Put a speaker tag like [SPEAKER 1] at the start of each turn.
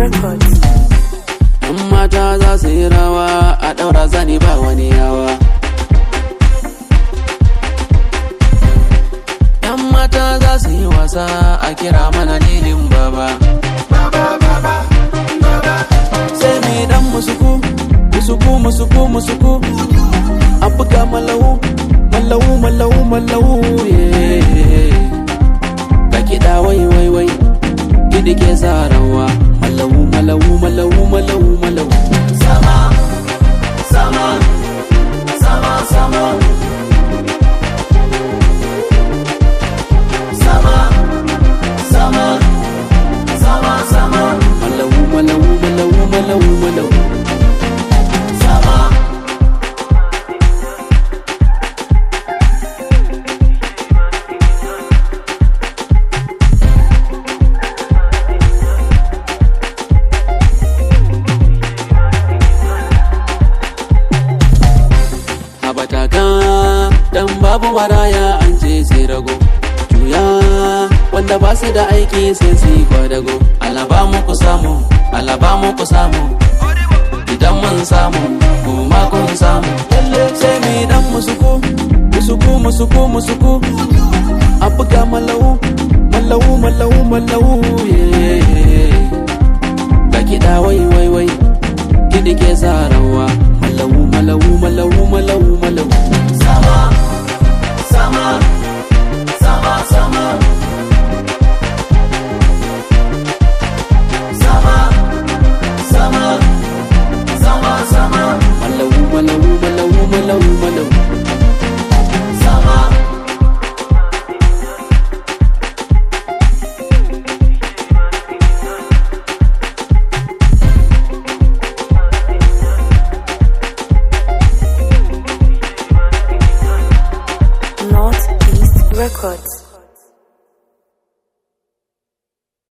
[SPEAKER 1] Records.
[SPEAKER 2] Yan mata za su yi rawa a ɗaura zani ba wani yawa. Yan mata za su yi wasa a kira mana lilin baba. Sai mi dan musuku, musuku, musuku, musuku. A buga malahu, malahu, malahu, malahu. yeah. Ka kiɗa wai wai wai, kiɗi ke sa rawa. Malahu, malahu, malahu, malahu, malahu. Sama, sama, sama, sama. Sama, sama, sama, sama. Malahu, malahu, malahu, malahu, malahu. Sama. habataka dan babu maraya an ce sai rago juya wanda ba su da aiki sai su yi kwadago alaba muku samu alaba muku samu idan mun samu kuma kun samu lalle sai mi dan musuku musuku musuku musuku a buga malau malau malau malau yeah. ga kiɗa wai wai wai kiɗi ke sa rawa malau malau malau malau malau sama sama sama sama sama sama sama sama malau malau malau malau malau sama
[SPEAKER 1] Northeast Records.